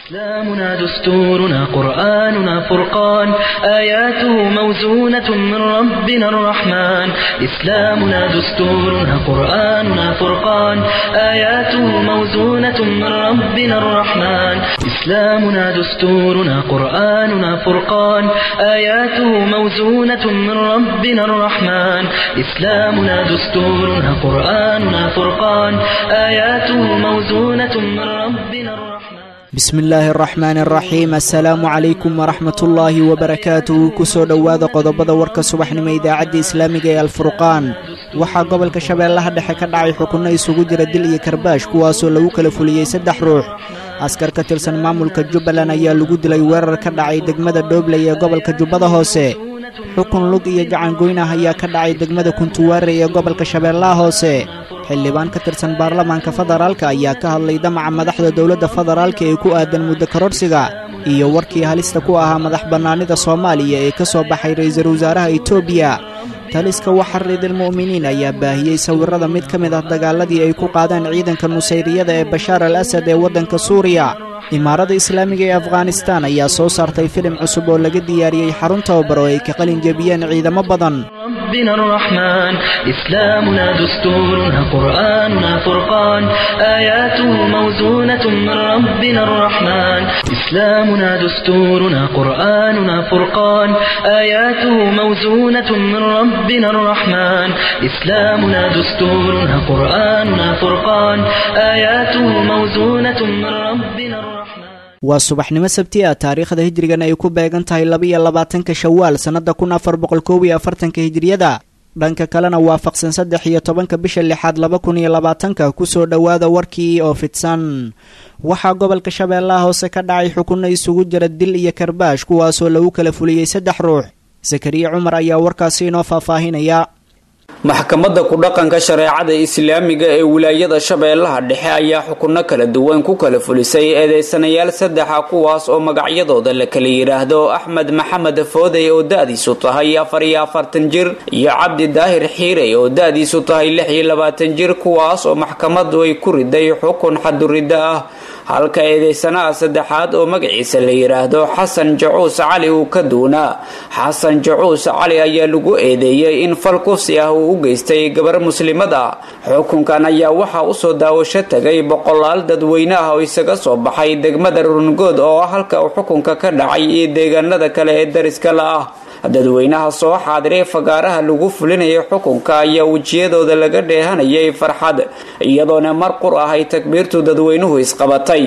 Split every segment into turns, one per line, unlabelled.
إسلامنا دستورنا قرآننا فرقان آياته موزونة من ربنا الرحمن إسلامنا دستورنا قرآننا فرقان آياته موزونة من ربنا الرحمن إسلامنا دستورنا قرآننا فرقان آياته موزونة من ربنا الرحمن إسلامنا دستورنا قرآننا فرقان آياته موزونة من ربنا الرحمن
bismi illaahi araxmaani araxiim assalaamu calaykum waraxmatullaahi wabarakaatuhu kusoo dhowaada qodobada warka subaxnimo idaacadda islaamiga ee alfurqaan waxaa gobolka shabeellaha dhexe ka dhacay xukunno isugu jira dil iyo karbaash kuwaasoo lagu kala fuliyey saddex ruux askar ka tirsan maamulka jubbaland ayaa lagu dilay weerar ka dhacay degmada dhoobley ee gobolka jubbada hoose xukun lug iyo gacangoyn ah ayaa ka dhacay degmada kuntuwaare ee gobolka shabeellaha hoose xildhibaan ka tirsan baarlamaanka federaalka ayaa ka hadlay damaca madaxda dowladda federaalka ee ku aadan muddo kororhsiga iyo warkii halista ku ahaa madax bannaanida soomaaliya ee ka soo baxay ra'iisul wasaaraha etoobiya taliska waxaridilmu'miniin ayaa baahiyey sawirrada mid ka mid ah dagaaladii ay ku qaadeen ciidanka nusayriyada ee bashaar al asad ee waddanka suuriya imaaradda islaamiga ee afghanistaan ayaa soo saartay filim cusub oo laga diyaariyey xarun tababar oo ay ka qalin jebiyeen ciidamo badan
ربنا الرحمن إسلامنا دستورنا قرآننا فرقان آياته موزونة من ربنا الرحمن إسلامنا دستورنا قرآننا فرقان آياته موزونة من ربنا الرحمن إسلامنا دستورنا قرآننا فرقان آياته موزونة من ربنا الرحمن
waa subaxnimo sabti ah taariikhda hijrigan ay ku beegan tahay laba-iyo labaatanka shawaal sannadda kun afar boqol koob iyo afartanka hijriyada dhanka kalena waafaqsan saddex iyo tobanka bisha lixaad laba kun iyo labaatanka kusoo dhowaada warkii oo fidsan waxaa gobolka shabeellaha hoose ka dhacay xukunno isugu jira dil iyo karbaash kuwaasoo lagu kala fuliyey saddex ruux sakariye cumar ayaa warkaasi inoo faahfaahinaya
maxkamadda ku-dhaqanka shareecada islaamiga ee wilaayada shabeellaha dhexe ayaa xukunno kala duwan ku kala fulisay eedeysanayaal saddexa kuwaas oo magacyadooda la kala yidhaahdo axmed maxamed foodey oo da-diisu tahay afar iyo afartan jir iyo cabdi daahir xiirey oo da-diisu tahay lix iyo labaatan jir kuwaas oo maxkamaddu ay ku riday xukun xaduriddo ah halka eedeysanaha saddexaad oo magaciisa la yidhaahdo xasan jacuus cali uu ka duunaa xasan jacuus cali ayaa lagu eedeeyey in fal kufsi ah uu u geystay gabar muslimad ah xukunkan ayaa waxaa usoo daawasho tagay boqolaal dadweyne ah oo isaga soo baxay degmada rungood oo ah halka uu xukunka ka dhacay iyo deegaanada kale ee dariska la ah dadweynaha soo xaadiray fagaaraha lagu fulinayay xukunka ayaa wejiyadooda laga dheehanayay farxad iyadoona mar qur ah ay takbiirtu dadweynuhu isqabatay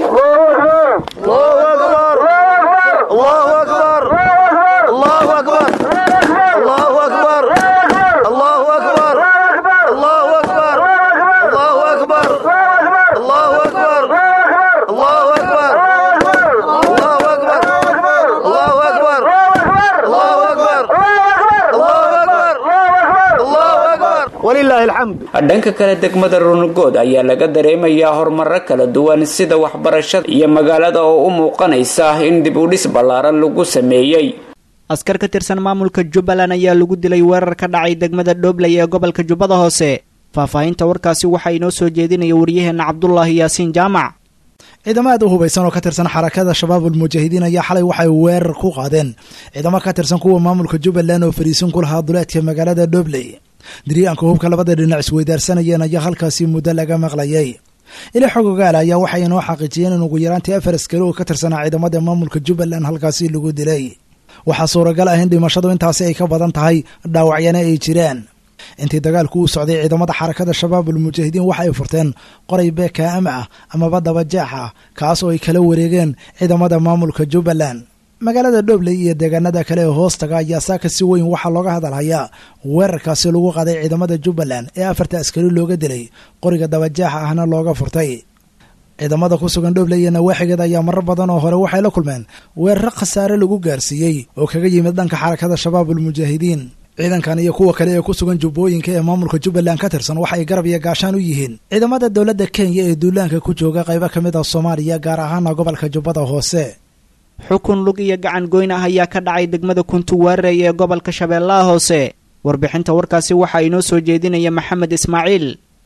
dhanka kale degmada runugood ayaa laga dareemayaa horumaro kala duwan sida waxbarashada iyo magaalada oo u muuqanaysa in dib u dhis ballaaran lagu sameeyey
askar ka tirsan maamulka jubbaland ayaa lagu dilay weerar ka dhacay degmada dhoobley ee gobolka jubbada hoose faahfaahinta warkaasi waxaa inoo soo jeedinaya waryaheenna cabdulaahi yaasiin jaamac
ciidamo aad u hubaysan oo ka tirsan xarakada shabaabul mujaahidiin ayaa xalay waxay weerar ku qaadeen ciidamo ka tirsan kuwa maamulka jubbaland oo fariisin ku lahaa duleedka magaalada dhoobley diriyaanka hubka labada dhinac isweydaarsanayeen ayaa halkaasi muddo laga maqlayay ila xog ogaala ayaa waxay inoo xaqiijiyeen in ugu yaraantii afar askari oo ka tirsanaa ciidamada maamulka jubbaland halkaasi lagu dilay waxaa suuragal ah in dhimashadu intaasi ay ka badan tahay dhaawacyana ay jiraan intii dagaalku uu socday ciidamada xarakada shabaabul mujaahidiin waxa ay furteen qoray beekaama ah amaba dabajeex ah kaas oo ay kala wareegeen ciidamada maamulka jubbaland magaalada dhoobley iyo deegaanada kale ee hoostaga ayaa saaka si weyn waxaa looga hadalhayaa weerarkaasi lagu qaaday ciidamada jubbaland ee afarta askari looga dilay qoriga dabajeexa ahna looga furtay ciidamada ku sugan dhoobley iyo nawaaxigeed ayaa marar badan oo hore waxay la kulmeen weeraro khasaare lagu gaarsiiyey oo kaga yimid dhanka xarakada shabaabul mujaahidiin ciidankan iyo kuwa kale ee ku sugan jubbooyinka ee maamulka jubbaland ka tirsan waxa ay garab iyo gaashaan u yihiin ciidamada dowladda kenya ee duulaanka ku jooga qaybo ka mid ah soomaaliya gaar ahaana gobolka jubbada hoose
xukun lug iyo gacan goyn ah ayaa ka dhacay degmada kuntuwaarey ee gobolka shabeellaha hoose warbixinta warkaasi waxaa inoo soo jeedinaya maxamed ismaaciil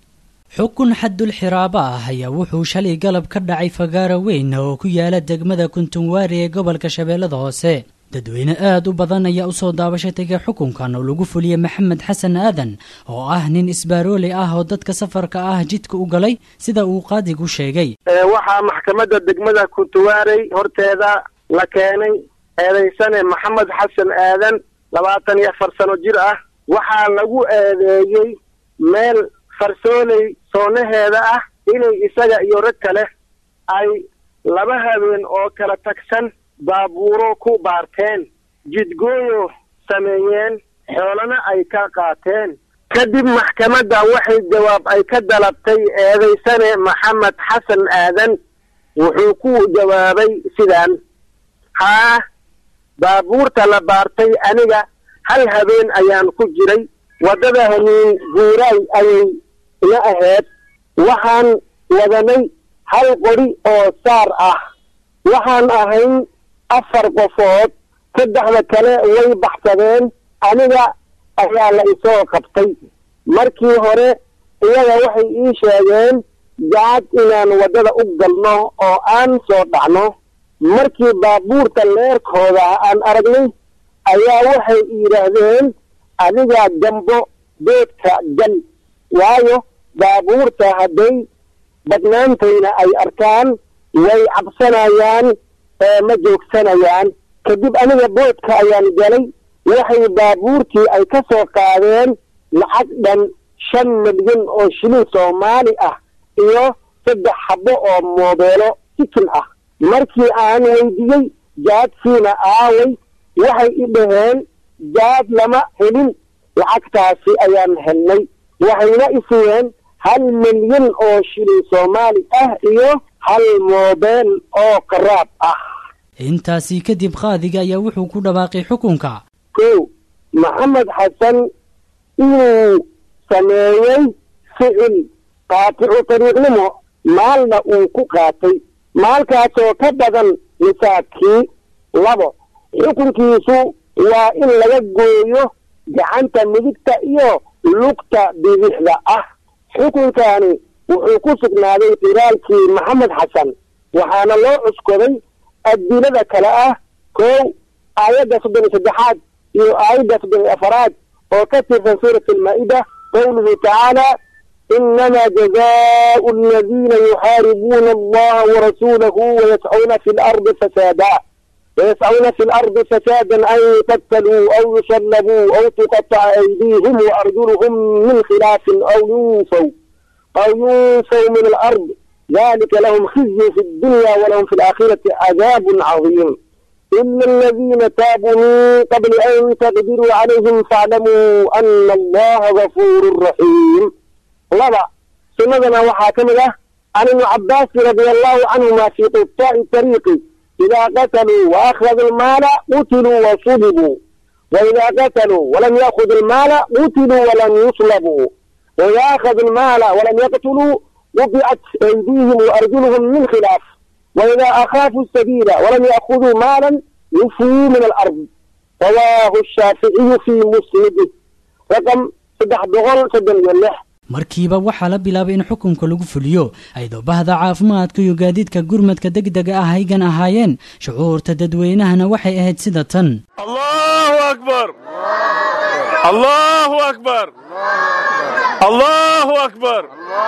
xukun xadul xiraabo ah ayaa wuxuu shalay galab ka dhacay fagaaro weyn oo ku yaala degmada kuntunwaari ee gobolka shabeellada hoose dadweyne aad u badan ayaa usoo daabasha tegay xukunkan oo lagu fuliyey maxamed xasan aadan oo ah nin isbaarooley ah oo dadka safarka ah jidka u galay sida uu qaadigu sheegay
waxaa maxkamadda degmada kuntuwaarey horteeda la keenay eedaysane maxamed xasan aadan labaatan iyo afar sano jir ah waxaa lagu eedeeyey meel farsooley soonaheeda ah inay isaga iyo rag kale ay laba habeen oo kala tagsan baabuuro ku baarteen jidgooyo sameeyeen xoolana ay ka qaateen kadib maxkamadda waxay jawaab ay ka dalabtay eedaysane maxamed xasan aadan wuxuu ku jawaabay sidaan haa baabuurta la baartay aniga hal habeen ayaan ku jiray waddada haniin guuraay ayay ina ahayd waxaan wadanay hal qori oo saar ah waxaan ahayn afar qofood saddexda kale way baxsadeen aniga ayaa la isoo qabtay markii hore iyaga waxay ii sheegeen jacad inaan waddada u galno oo aan soo dhacno markii baabuurta leerkooda aan aragnay ayaa waxay yidhaahdeen adigaa gambo doodka gal waayo baabuurta hadday badnaantayna ay arkaan way cabsanayaan ma joogsanayaan kadib aniga boodka ayaan galay waxay baabuurtii ay ka soo qaadeen lacag dhan shan milyan oo shilin soomaali ah iyo saddex xabo oo moobeelo sikin ah markii aan weydiiyey jaadkiina aaway waxay i dhaheen jaad lama helin lacagtaasi ayaan helnay waxayna isiiyeen hal milyan oo shilin soomaali ah iyo hal moobeel oo qaraab ah
intaasi kadib qaadiga ayaa wuxuu ku dhawaaqay xukunka
kow maxamed xasan inuu sameeyey ficil qaaticu tariiqnimo maalna uu ku qaatay maalkaasoo ka badan nisaabkii labo xukunkiisu waa in laga gooyo gacanta midigta iyo lugta bidixda ah xukunkaani wuxuu ku sugnaaday qiraalkii maxamed xasan waxaana loo cuskoday adilada kale ah kow aayadda soddon iyo saddexaad iyo aayadda soddon iyo afaraad oo ka tirsan suurat almaa-ida qowluhu tacaala inama jazaau aladiina yuxaaribuuna allaha warasuulahu wayascuuna fi lardi fasaada ويسعون في الأرض فسادا أن يقتلوا أو يصلبوا أو تقطع أيديهم وأرجلهم من خلاف أو ينفوا أو ينفوا من الأرض ذلك لهم خزي في الدنيا ولهم في الآخرة عذاب عظيم إلا الذين تابوا من قبل أن تقدروا عليهم فاعلموا أن الله غفور رحيم لبا سنة وحاكمة عن ابن عباس رضي الله عنهما في قطاع الطريق إذا قتلوا وأخذوا المال قتلوا وصلبوا وإذا قتلوا ولم يأخذوا المال قتلوا ولم يصلبوا وإذا أخذوا المال ولم يقتلوا قطعت أيديهم وأرجلهم من خلاف وإذا أخافوا السبيل ولم يأخذوا مالا يفوا من الأرض رواه الشافعي في مسنده رقم صدح بغل صدن يلح
markiiba waxaa la bilaabay in xukunka lagu fuliyo ayadoo bahda caafimaadka iyo gaadiidka gurmadka degdega ah haygan ahaayeen shucuurta dadweynahana waxay ahayd sida tan
allahu akbar allahu akbar allahu akbar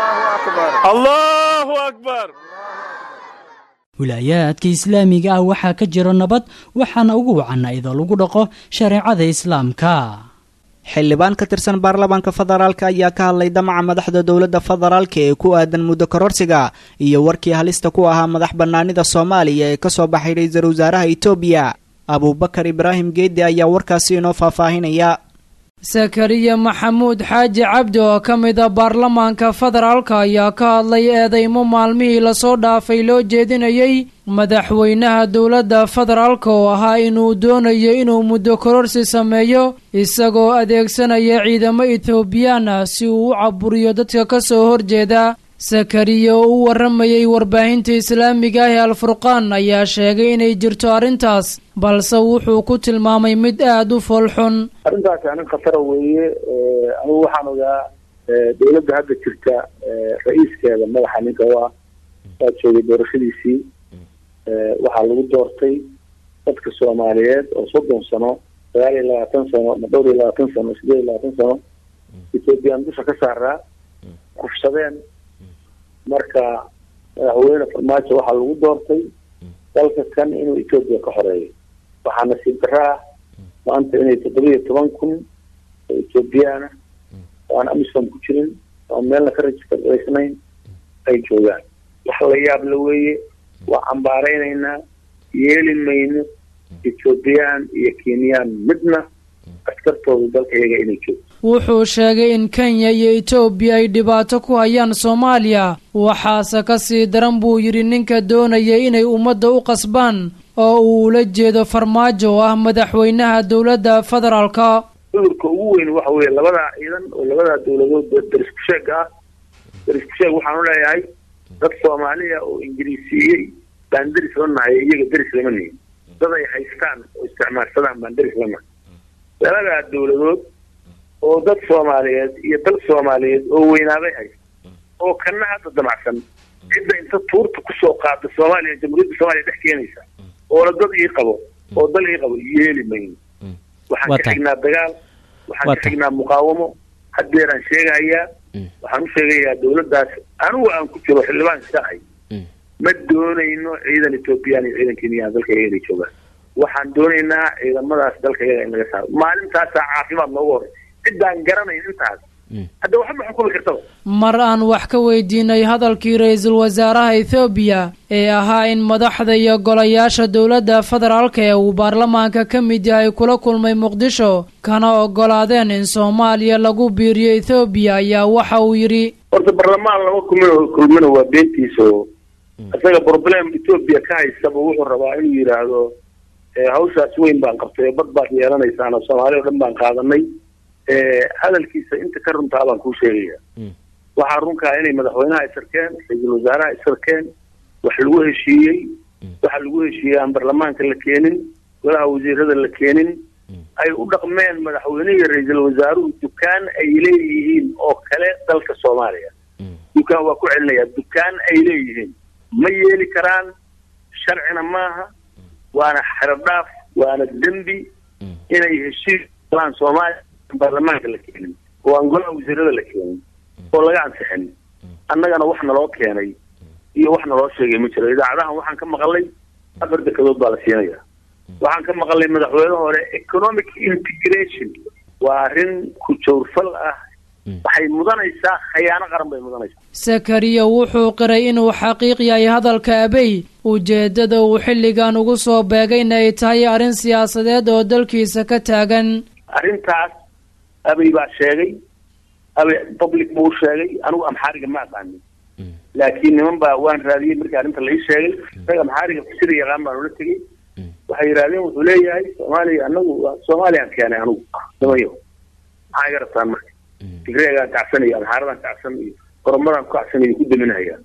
allahu akbar
wilaayaadka islaamiga ah waxaa ka jiro nabad waxaana ugu wacan iyadoo lagu dhaqo shareecada islaamka
xildhibaan ka tirsan baarlamaanka federaalka ayaa ka hadlay damaca madaxda dowladda federaalka ee ku aadan muddo kororsiga iyo warkii halista ku ahaa madax bannaanida soomaaliya ee kasoo baxay ra-iisul wasaaraha etoobiya abuubakar ibraahim geeddi ayaa warkaasi inoo faahfaahinaya
sakariya maxamuud xaaji cabdi oo ka mid a baarlamaanka federaalka ayaa ka hadlay eedeymo maalmihii lasoo dhaafay loo jeedinayay madaxweynaha dowladda federaalka oo ahaa inuu doonayo inuu muddo kororsi sameeyo isagoo adeegsanaya ciidamo etoobiyaan ah si uu u caburiyo dadka ka soo horjeeda sakariya oo u warramayay warbaahinta islaamiga ah ee alfurqaan ayaa sheegay inay jirto arrintaas balse wuxuu ku tilmaamay mid aada u foolxun
arrintaasi arrin khatara weeye anigu waxaan ogaa
dowladda hadda jirta ra-iiskeeda madaxa ninka u ah waa joogay doorashadiisii waxaa lagu doortay dadka soomaaliyeed oo soddon sano sagaal iyo labaatan sano ama dhowr iyo labaatan sano sideed iyo labaatan sano ethoobiyan dusha ka saaraa kufsadeen marka madaxweyne farmaajo waxaa lagu doortay dalka kan inuu etoobiya ka xoreeyo waxaa nasiib darro ah maanta inay toddoba iyo toban kun oo ethoobiyaana oo aan amisom ku jirin oo meelna ka rajistaraysnayn ay joogaan wax la yaab la weeye waa cambaaraynaynaa yeeli mayno ethoobiyan iyo kenyaan midna askartooda dalka iyaga inay joogto
wuxuu sheegay in kenya iyo etoobiya ay dhibaato ku hayaan soomaaliya waxaase ka sii daran buu yidhi ninka doonaya inay ummadda u qasbaan oo uu ula jeedo farmaajo oo ah madaxweynaha dowladda federaalka
cudurka ugu weyn waxa weeye labadaa ciidan oo labadaa dowladood darisku sheeg ah darisku sheeg waxaan u leeyahay dad soomaaliya oo ingiriisiiyey baan deris la nahay iyaga deris lama nihin dad ay haystaan oo isticmaalsadaan baan deris la nahay labadaa dowladood oo dad soomaaliyeed iyo dal soomaaliyeed oo weynaabay haysta oo kana hadda damacsan cidda inta tuurta kusoo qaada soomaaliya jamhuuriyadda soomaaliya dhex keenaysa oola dad ii qabo oo dal ii qabo yeeli mayno waxaan ka xignaa dagaal waxaan ka xignaa muqaawamo haddeeraan sheegahayaa waxaan u sheegayaa dowladdaas anigu aan ku jiro xildhibaan iska ahay ma doonayno ciidan ethoobiyan iyo ciidan kenyaan dalka iyaga inay joogaan waxaan doonaynaa ciidamadaas dalka iyaga in laga saaro maalintaasaa caafimaad noogu horey ciddaan garanayn intaas hadda waxba ma xukumi kartaba
mar aan wax ka weydiinay hadalkii ra-iisul wasaaraha ethoobiya ee ahaa in madaxda iyo golayaasha dowladda federaalka ee uu baarlamaanka ka mid yahay kula kulmay muqdisho kana ogolaadeen in soomaaliya lagu biiriyo ethoobiya ayaa waxa uu yidhi
horta barlamaan lama kulmin kulmina waa beentiiso isaga problem ethoobiya ka haystaba wuxuu rabaa inuu yidhaahdo hawshaas weyn baan qabtay bad baad yeelanaysaan oo soomaali o dhan baan qaadanay hadalkiisa inta ka runtaa baan kuu sheegaya waxaa runkaa inay madaxweynaha isarkeen ra-iisul wasaaraha isarkeen wax lagu heshiiyey waxa lagu heshiiyey aan barlamaanka la keenin golaha wasiirada la keenin ay u dhaqmeen madaxweynihi ra-iisul wasaaruhu dukaan ay leeyihiin oo kale dalka soomaaliya dukaan waa ku celinayaa dukaan ay leeyihiin ma yeeli karaan sharcina maaha waana xerodhaaf waana dembi inay heshiis galaan soomaaliya baarlamaanka la keenin oo aan golaha wasiirada la keenin oo laga ansixin annagana wax naloo keenay iyo wax naloo sheegay ma jiro idaacadahan waxaan ka maqalay afar dekadood baa la siinaya waxaan ka maqalay madaxweyne hore economic integration waa arrin ku jawrfal ah waxay mudanaysaa khayaano qaran bay mudanaysaa
sakariya wuxuu qiray inuu xaqiiq yahay hadalka abey ujeeddada uu xilligan ugu soo beegayna ay tahay arrin siyaasadeed oo dalkiisa ka taagan
arrintaas abey baa sheegay abey public buu sheegay anigu amxaariga ma aqaanin laakiin niman baa waan raadiyey markii arrinta lai sheegay isaga amxaariga sida yaqaan baan ula tegey waxay yidhahdeen wuxuu leeyahay soomaaliya anagu soomaaliyaan keenay anigu nimayo maxaa iga rabtaan marka tigreegaan kacsan iyo amxaaradaan kacsan iyo oromadaan ku kacsan iyo ku daminahayaan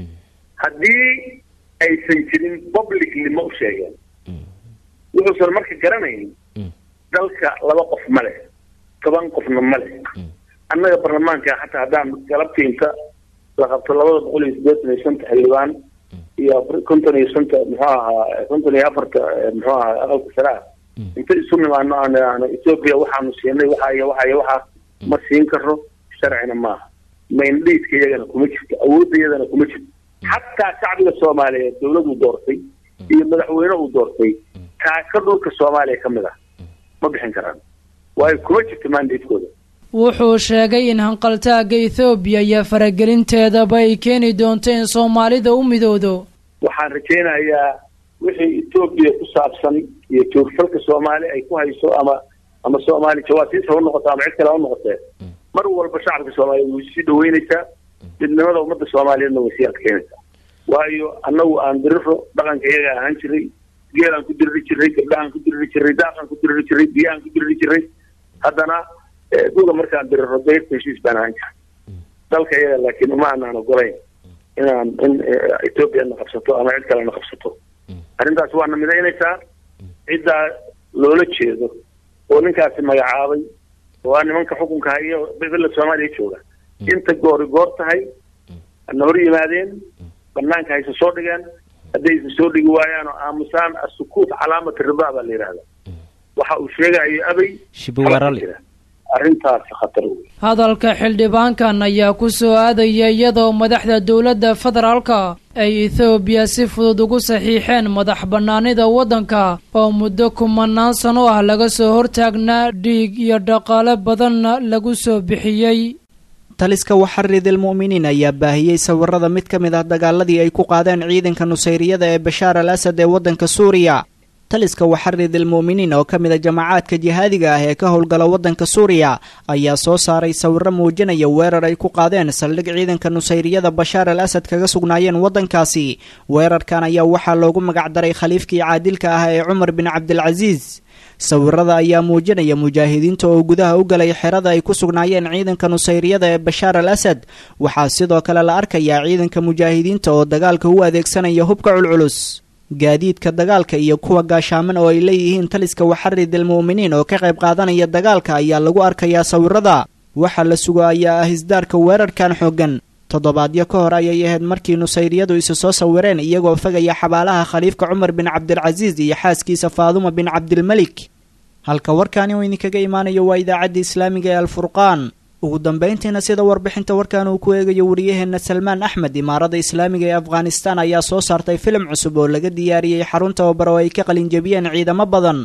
haddii aysan jirin publicly ma u sheegeen wuxuusan marka garanayn dalka laba qof ma leh toban qofna ma leh annaga barlamaanka xataa haddaan galabtii inta la qabto labada boqol iyo siddeetan iyo shanta xildhibaan iyo konton iyo shanta muxuu ahaa konton iyo afarta muxuu ahaa aqalka sare ah inta isu nimaano aan etoobiya waxaanu siinay waxa iyo waxa iyo waxa ma siin karo sharcina maaha maindhaydka iyagana kuma jirto awoodda iyadana kuma jirto xataa shacbiga soomaaliyeed dawlad uu doortay iyo madaxweyne uu doortay kaaka dhulka soomaaliya ka mid ah ma bixin karaan waayo kuma jirto maandaydkooda
wuxuu sheegay in hanqaltaagga ethoobiya iyo faragelinteedaba ay keeni doonto in soomaalida u midowdo
waxaan rajaynayaa wixii etoobiya ku saabsan iyo joogfalka soomaali ay ku hayso ama ama soomaali jawaasiis ha u noqoto ama cid kale ha u noqotee mar walba shacabka soomaaliyeed way sii dhaweynaysaa midnimada ummadda soomaaliyeedna way sii adkeynaysaa waayo annagu aan diriro dhaqanka iyaga ahaan jiray geelaan ku diriri jiray gabdhahaan ku diriri jiray daaqaan ku diriri jiray biyahaan ku diriri jiray haddana duga markaan diriro dayrta heshiis baan ahaan jiray dalka iyaga laakiin uma anaan ogolayn inaan in etoobiya na qabsato ama cid kale na qabsato arrintaas waana midaynaysaa ciddaa loola jeedo oo ninkaasi magacaabay oo aa nimanka xukunka hayo bebela soomaaliya jooga inta goori goor tahay hana hor yimaadeen banaanka hayse soo dhigeen haddaysa soo dhigi waayaan oo aamusaan asukuut calaamati ridaa baa la yidhahda waxa uu sheegayo abay arrintaas khatar wey
hadalka xildhibaankan ayaa ku soo aadaya iyadoo madaxda dowladda federaalka ay ethoobiya si fudud ugu saxiixeen madax bannaanida waddanka oo muddo kumanaan sano ah laga soo hortaagnaa dhiig iyo dhaqaale badanna lagu soo bixiyey
taliska waxaridil mu'miniin ayaa baahiyey sawirada mid ka mid ah dagaaladii ay ku qaadeen ciidanka nusayriyada ee bashaar al asad ee waddanka suuriya taliska waxaridil mu'miniin oo ka mid a jamacaadka jihaadiga ah ee ka howlgala waddanka suuriya ayaa soo saaray sawiro muujinaya weerar ay ku qaadeen saldhig ciidanka nusayriyada bashaar al asad kaga sugnaayeen waddankaasi weerarkan ayaa waxaa loogu magacdaray khaliifkii caadilka ah ee cumar bin cabdilcasiis sawirada ayaa muujinaya mujaahidiinta oo gudaha u galay xerada ay ku sugnaayeen ciidanka nusayriyada ee bashaar al asad waxaa sidoo kale la arkayaa ciidanka mujaahidiinta oo dagaalka u adeegsanaya hubka culculus gaadiidka dagaalka iyo kuwa gaashaaman oo ay leeyihiin taliska waxaridil mu'miniin oo ka qayb qaadanaya dagaalka ayaa lagu arkayaa sawirada waxaa la sugo ayaa ah isdaarka weerarkan xooggan toddobaadyo ka hor ayay ahayd markii nusayriyadu isu soo sawireen iyagoo fagaya xabaalaha khaliifka cumar bin cabdilcasiis iyo xaaskiisa faaduma bin cabdilmelik halka warkaani uu idinkaga imaanayo waa idaacadda islaamiga ee alfurqaan ugu dambayntiina sida warbixinta warkan uu ku eegayo wariyaheenna salmaan axmed imaarada islaamiga ee afghanistan ayaa soo saartay filim cusub oo laga diyaariyey xarun tababar oo ay ka qalinjebiyeen ciidamo badan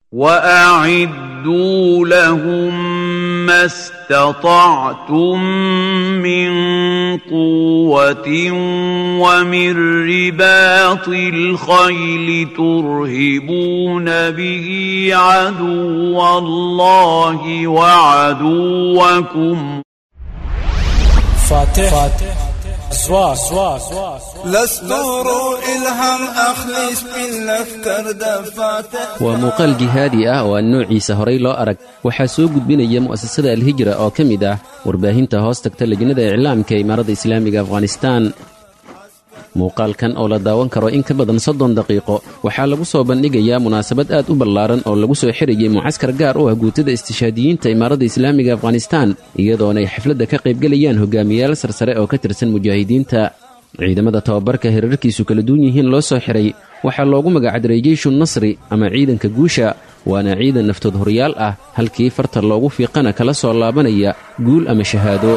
واعدوا لهم ما استطعتم من قوه ومن رباط الخيل ترهبون به عدو الله وعدوكم
فاتح, فاتح. سوا سوا
لستور إلهم أخلص بالأفكار دفاتح
waa muuqaal jihaadi ah oo aan noociisa horay loo arag waxaa soo gudbinaya mu'asasada alhijra oo ka mid ah warbaahinta hoos tagta lejnada iclaamka imaaradda islaamiga afghanistaan muuqaalkan oo la daawan karo in ka badan soddon daqiiqo waxaa lagu soo bandhigayaa munaasabad aad u ballaaran oo lagu soo xirayay mucaskar gaar u ah guutada istishaadiyiinta imaaradda islaamiga afghanistaan iyadoonay xafladda ka qaybgelayaan hogaamiyaal sarsare oo ka tirsan mujaahidiinta ciidamada tababarka herarkiisu kala duwan yihiin loo soo xiray waxaa loogu magacdaray jeyshu nasri ama ciidanka guusha waana ciidan naftood horyaal ah halkii farta loogu fiiqana kala soo laabanaya guul ama shahaado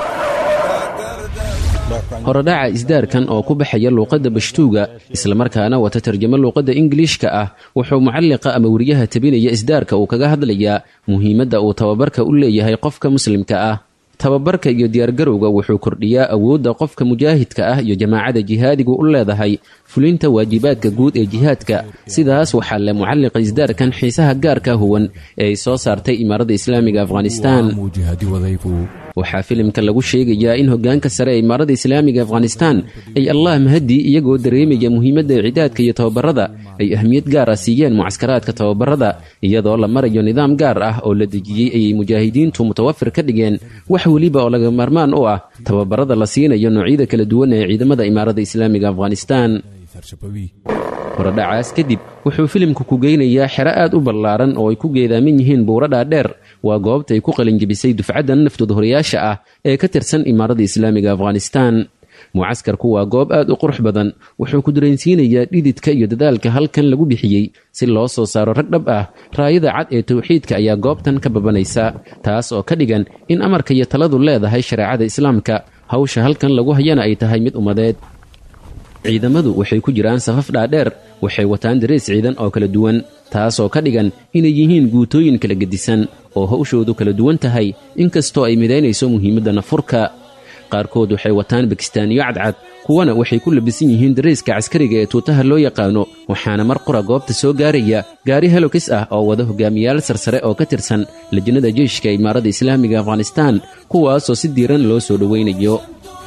horodhaca isdaarkan oo ku baxaya luuqadda bashtuuga islamarkaana wata tarjamo luuqadda ingiliishka ah wuxuu mucalliqa ama weriyaha tabinaya isdaarka uu kaga hadlayaa muhiimadda uu tababarka u leeyahay qofka muslimka ah tababarka iyo diyaargarowga wuxuu kordhiyaa awoodda qofka mujaahidka ah iyo jamaacada jihaadigu u leedahay fulinta waajibaadka guud ee jihaadka sidaas waxaa le mucalliqa isdaarkan xiisaha gaarka huwan ee ay soo saartay imaaradda islaamiga afghanistaan waxaa filimka lagu sheegayaa in hogaanka sare ee imaaradda islaamiga afghanistaan ay allah mahadii iyagoo dareemaya muhiimadda cidaadka iyo tababarada ay ahmiyad gaar ah siiyeen mucaskaraadka tababarada iyadoo la marayo nidaam gaar ah oo la dejiyey ayay mujaahidiintu mutawafir ka dhigeen wax weliba oo laga maarmaan u ah tababarada la siinayo noocyada kala duwan ee ciidamada imaaradda islaamiga afghanistaan horodhacaas kadib wuxuu filimku ku geynayaa xero aad u ballaaran oo ay ku geedaaman yihiin buuro dhaadheer waa goobta ay ku qalinjebisay dufcaddan naftood horayaasha ah ee ka tirsan imaaradda islaamiga afghanistaan mucaskarku waa goob aad u qurux badan wuxuu ku dareensiinayaa dhididka iyo dadaalka halkan lagu bixiyey si loo soo saaro rag dhab ah raayada cad ee tawxiidka ayaa goobtan ka babanaysa taas oo ka dhigan in amarka iyo taladu leedahay shareecada islaamka hawsha halkan lagu hayana ay tahay mid ummadeed ciidamadu waxay ku jiraan safaf dhaadheer waxay wataan darees ciidan oo kala duwan taasoo ka dhigan inay yihiin guutooyin kala gedisan oo hawshoodu kala duwan tahay inkastoo ay midaynayso muhiimadda nafurka qaarkood waxay wataan bakistaaniyo cadcad kuwana waxay ku labisan yihiin dareeska caskariga ee tuutaha loo yaqaano waxaana mar qura goobta soo gaaraya gaari helokis ah oo wada hogaamiyaal sarsare oo ka tirsan lajnada jeyshka imaaradda islaamiga afghanistaan kuwaasoo si diiran loo soo dhowaynayo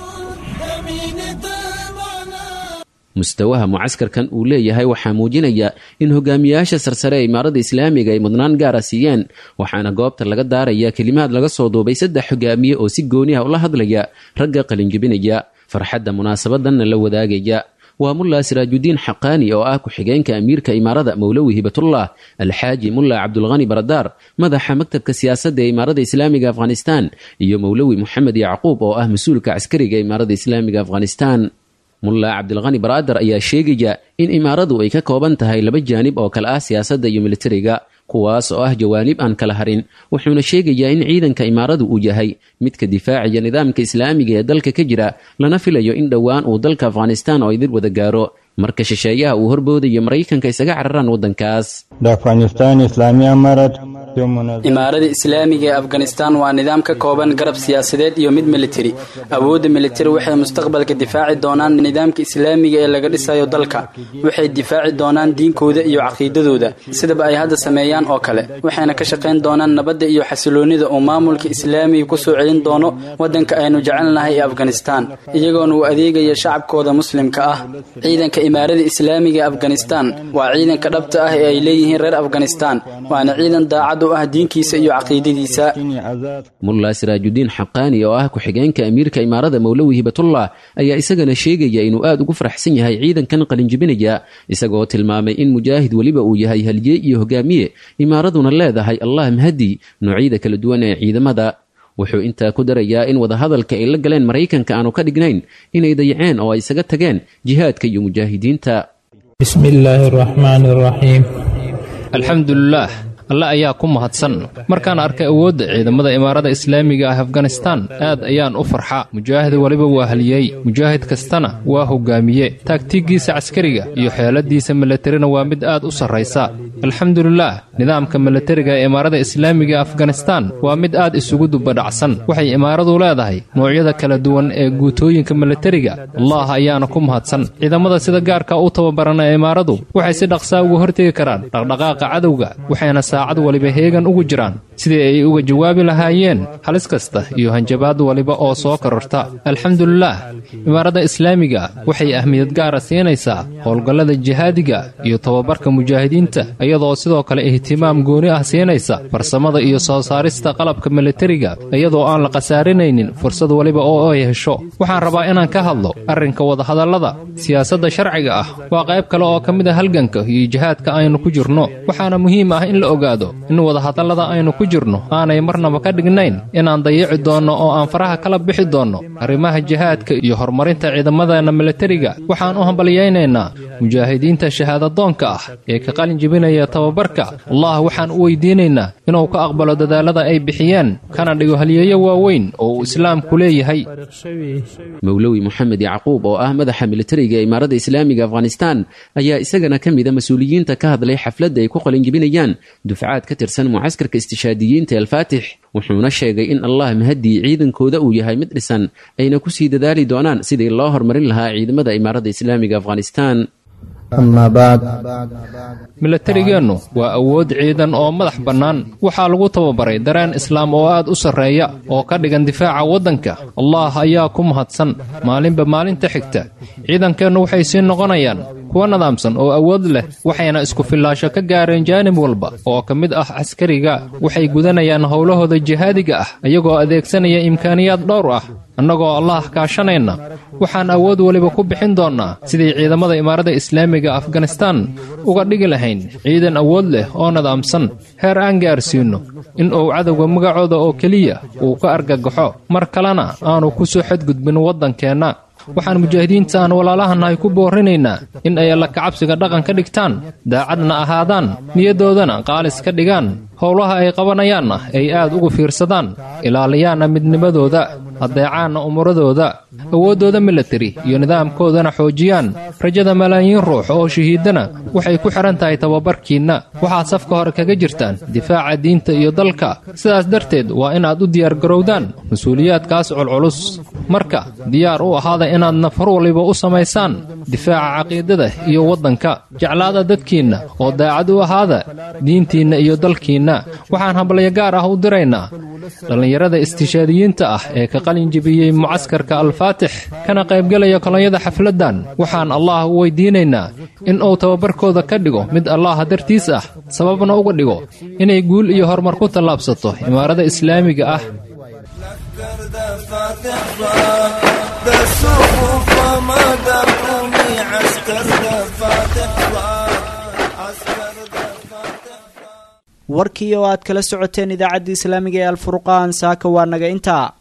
mustawaha mucaskarkan uu leeyahay waxaa muujinaya in hogaamiyaasha sarsare ee imaaradda islaamiga ay mudnaan gaara siiyeen waxaana goobta laga daaraya kelimaad laga soo duubay saddex hogaamiye oo si gooni ah ula hadlaya ragga qalinjebinaya farxadda munaasabadanna la wadaagaya waa mulla siraajudiin xaqaani oo ah ku-xigeenka amiirka imaarada mowlowi hibatullah alxaaji mulla cabdulkhani baradaar madaxa maktabka siyaasadda ee imaarada islaamiga afghanistan iyo mowlowi moxamed yacquub oo ah mas-uulka caskariga imaarada islaamiga afghanistan mulla cabdilkhani baradar ayaa sheegaya in imaaradu ay ka kooban tahay laba jaanib oo kale ah siyaasadda iyo militariga kuwaas oo ah jawaanib aan kala harin wuxuuna sheegayaa in ciidanka imaaradu uu yahay midka difaaciya nidaamka islaamiga ee dalka ka jira lana filayo in dhowaan uu dalka afghanistan oo idin wada gaaro marka shisheeyaha uu horboodayo maraykanka isaga cararaan waddankaas
imaarada islaamiga ee afghanistan waa nidaam ka kooban garab siyaasadeed iyo mid militari awoodda militari waxay mustaqbalka difaaci doonaan nidaamka islaamiga ee laga dhisayo dalka waxay difaaci doonaan diinkooda iyo caqiidadooda sidaba ay hadda sameeyaan oo kale waxayna ka shaqayn doonaan nabadda iyo xasiloonnida uu maamulka islaamiga ku soo celin doono waddanka aynu jecelnahay ee afghanistan iyagoona uu adeegaya shacabkooda muslimka ah ciidanka imaarada islaamiga ee afghanistan waa ciidanka dhabta ah ee ay leeyihiin reer afghanistan waana ciidan daacad u ah diinkiisa iyo caqiidadiisa
mulla siraajudiin xaqaani oo ah ku-xigeenka amiirka imaarada mowlowi hibatullah ayaa isagana sheegaya inuu aad ugu faraxsan yahay ciidankan qalinjibinaya isagoo tilmaamay in mujaahid weliba uu yahay haliyey iyo hogaamiye imaaraduna leedahay allah mahadi noocyada kala duwan ee ciidamada wuxuu intaa ku darayaa in wadahadalka ay la galeen maraykanka aanu ka dhignayn inay dayaceen oo ay isaga tageen jihaadka iyo mujaahidiinta
bismillaahi araxmaani araxiim alxamdulilaah alle ayaa ku mahadsan markaan arkay awoodda ciidamada imaarada islaamiga ah afghanistan aad ayaan u farxa mujaahid weliba waa haliyey mujaahid kastana waa hogaamiye taagtiiggiisa caskariga iyo xeeladiisa milatarina waa mid aad u sarraysa alxamdulilaah nidaamka milatariga ee imaarada islaamiga ee afghanistan waa mid aad isugu dubadhacsan waxay imaaradu leedahay noocyada kala duwan ee guutooyinka milatariga allah ayaana ku mahadsan ciidamada sida gaarka u tababaran ee imaaradu waxay si dhaqsaa uga hortegi karaan dhaqdhaqaaqa cadowga waxayna saacad waliba heegan ugu jiraan sidii ay uga jawaabi lahaayeen halis kasta iyo hanjabaad waliba oo soo kororta alxamdulilaah imaarada islaamiga waxay ahmiyad gaara siinaysaa howlgallada jihaadiga iyo tababarka mujaahidiinta iyadoo sidoo kale ihtimaam gooni ah siinaysa farsamada iyo soo saarista qalabka milatariga iyadoo aan la khasaarinaynin fursad waliba oo ay hesho waxaan rabaa inaan ka hadlo arrinka wadahadallada siyaasadda sharciga ah waa qayb kale oo ka mid a halganka iyo jihaadka aynu ku jirno waxaana muhiim ah in la ogaado in wadahadallada aynu ku jirno aanay marnaba ka dhignayn inaan dayici doonno oo aan faraha kala bixi doonno arrimaha jihaadka iyo horumarinta ciidamadeenna milatariga waxaan u hambalyaynaynaa mujaahidiinta shahaadadoonka ah ee ka qalin jebinaya tababarka allah waxaan u weydiinaynaa inuu ka aqbalo dadaalada ay bixiyeen kana dhigo halyeeyo waaweyn oo uu islaamku leeyahay
mowlowi moxamed yacquub oo ah madaxa militariga ee imaarada islaamiga afghanistan ayaa isagana ka mida mas-uuliyiinta ka hadlay xafladda ay ku qalinjibinayaan dufcaad ka tirsan mucaskarka istishaadiyiinta alfaatix wuxuuna sheegay in allah mahadii ciidankooda uu yahay mid dhisan ayna ku sii dadaali doonaan sidii loo horumarin lahaa ciidamada imaarada islaamiga afghanistan
milatarigeennu waa awood ciidan oo madax bannaan waxaa lagu tababaray dareen islaam oo aad u sarreeya oo ka dhigan difaaca waddanka allah ayaa ku mahadsan maalinba maalinta xigta ciidankeennu waxay sii noqonayaan kuwa nidaamsan oo awood leh waxayna isku fillaasho ka gaareen jaanib walba oo ka mid ah caskariga waxay gudanayaan howlahooda jihaadiga ah iyagoo adeegsanaya imkaaniyaad dhowr ah annagoo allah kaashanayna waxaan awood weliba ku bixin doonnaa sidii ciidamada imaarada islaamiga afghanistan uga dhigi lahayn ciidan awood leh oo nidaamsan heer aan gaarsiinno in uu cadowga magacooda oo keliya uu ka argagaxo mar kalena aanu ku soo xadgudbin waddankeenna waxaan mujaahidiinta aan walaalahannahay ku boorrinaynaa in ay alla kacabsiga dhaqan ka dhigtaan daacadna ahaadaan niyaddoodana qaalis ka dhigaan howlaha ay qabanayaanna ay aad ugu fiirsadaan ilaaliyaanna midnimadooda addeecaanna umuradooda awooddooda milatari iyo nidaamkoodana xoojiyaan rajada malaayiin ruux oo shahiidana waxay ku xidhan tahay tababarkiinna waxaad safka hore kaga jirtaan difaaca diinta iyo dalka sidaas darteed waa inaad u diyaargarowdaan mas-uuliyaadkaas culculus marka diyaar u ahaada inaad nafar waliba u samaysaan difaaca caqiidada iyo waddanka jeclaada dadkiinna oo daacad u ahaada diintiinna iyo dalkiinna waxaan hambalyo gaar ah u diraynaa dhallinyarada istishaadiyiinta ah ee ka qalin jebiyey mucaskarka alfaatix kana qaybgelaya kolonyada xafladdan waxaan allah u weydiinaynaa in uu tababarkooda ka dhigo mid allaha dartiis ah sababna uga dhigo inay guul iyo horumar ku tallaabsato imaarada islaamiga ah
دسوق فما دقوني عسى
warkii oo aad kala socoteen idaacadda islaamiga ee alfurqaan saaka waa naga intaa